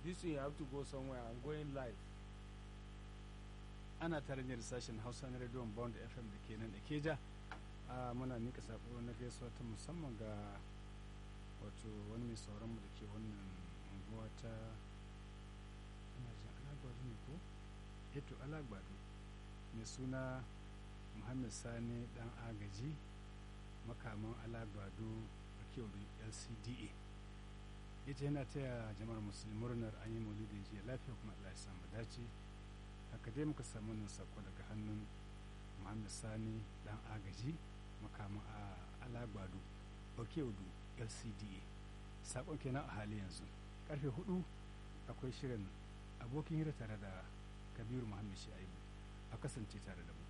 this way you have to go somewhere i'm going live ana tare da sashen hausa na rediyon bond fm da ke nan da keja a muna nika sako na gaisuwa ta musamman ga wato wani mai sauran mu da ke wannan unguwa ta ana jin alagbado ne ko eto alagbado mai suna muhammad sani dan agaji makaman alagbado a kewar lcda ita yana taya jama'ar musulmi murnar an yi maulidin jiya lafiya kuma allah ya samu dace haka dai muka samu nan sako daga hannun muhammad sani dan agaji makaman a alagbado okewudu lcda sakon kenan a hali yanzu karfe hudu akwai shirin abokin hira tare da kabiru muhammad shi'aibu a kasance tare da mu